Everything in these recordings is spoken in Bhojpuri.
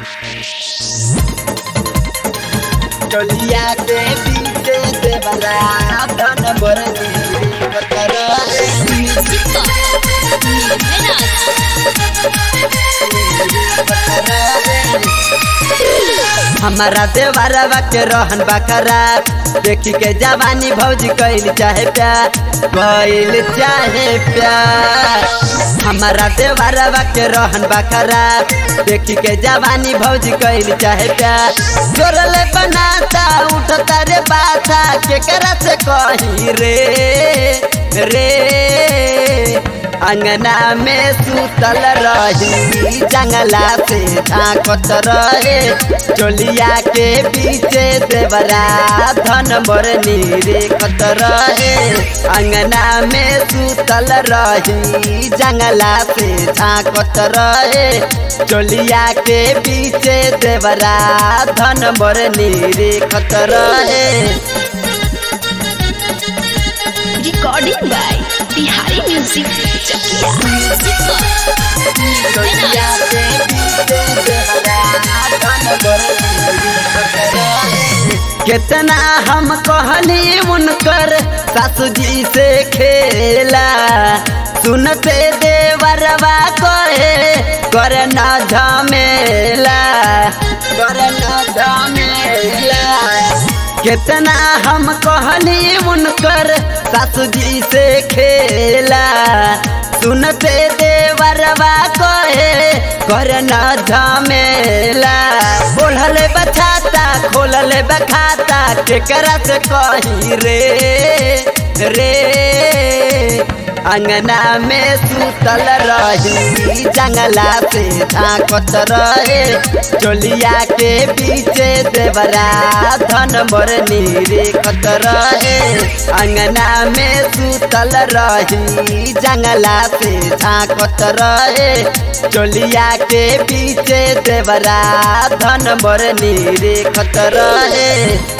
चलिया के पीछे से बड़ा धन बरनी बतर हमारा देवरवा के रहन बकरा देखी के जवानी भौजी कैल चाहे प्यार कैल चाहे प्यार हमारा देवरवा के रहन बकरा देखी के जवानी भौजी कैल चाहे प्यार जोरल बनाता उठता रे बाता केकरा से कही रे रे अंगना में सुतल रही जंगला से झांकत रहे चोलिया के पीछे देवरा धन बरनी रेखत रहे अंगना में सुतल रही जंगला से झांकत रहे चोलिया के पीछे देवरा धन बरनी रेखत रहे recording by Bihari music Chakiya कितना हम कहनी उनकर सासू जी से खेला सुनते देवरवा कहे कर न झमेला कर न झमेला कितना हम कहनी उनकर सासू जी से खेला सुनते देवरवा कहे कर न झमेला बोलल बछाता खोलल बखाता केकरा से कही रे रे अंगना में सुतल रही जंगला से झांकत रहे चोलिया के पीछे देवरा धन बरनी रेखत रहे अंगना में सुतल रही जंगला से झांकत रहे चोलिया के पीछे देवरा धन बरनी रेखत रहे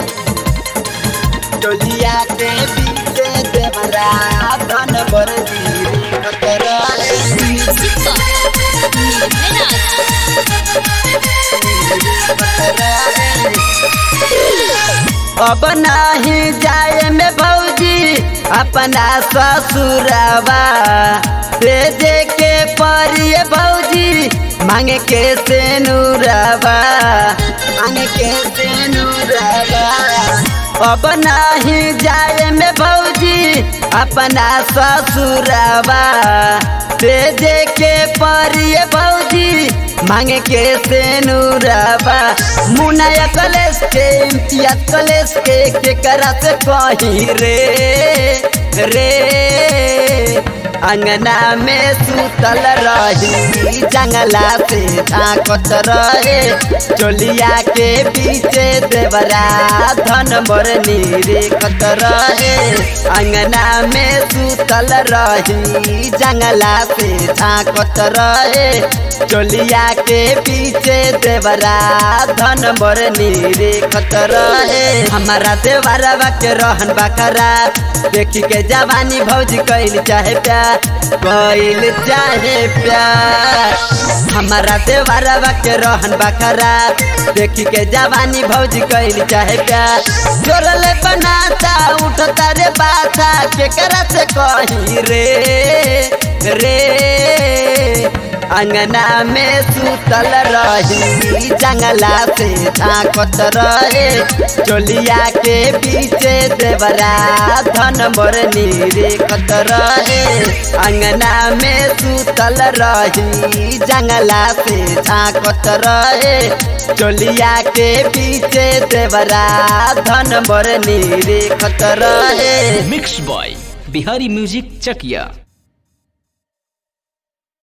चोलिया के पीछे देवरा धन बरनी रेखत रहे अब नहीं जाए में भौजी अपना ससुरवा दे दे के परिए भौजी मांगे के से नूरवा मांगे के से नूरवा अब नहीं जाए में भौजी अपना ससुरवा दे दे के परिए भौजी मांगे के से नूरवा मुनाया कलेस के इम्तियाज कलेस के केकरा से कही रे रे अंगना में सुतल रही जंगला से झांकत रहे चोलिया के पीछे देवरा धन बरनी रेखत रहे अंगना में सुतल रही जंगला से झांकत रहे चोलिया के पीछे देवरा धन बरनी रेखत रहे हमारा देवरवा के रहन बकरा देखी के जवानी भौजी कैल चाहे प्यार कैल चाहे प्यार हमारा देवरवा के रहन बकरा देखी के जवानी भौजी कैल चाहे प्यार जोरल बनाता उठता रे बाता केकरा से कही रे रे अंगना में सुतल रही जंगला से झांकत रहे चोलिया के पीछे देवरा धन बरनी रेखत रहे अंगना में सुतल रही जंगला से झांकत रहे चोलिया के पीछे देवरा धन बरनी रेखत रहे मिक्स बॉय बिहारी म्यूजिक चकिया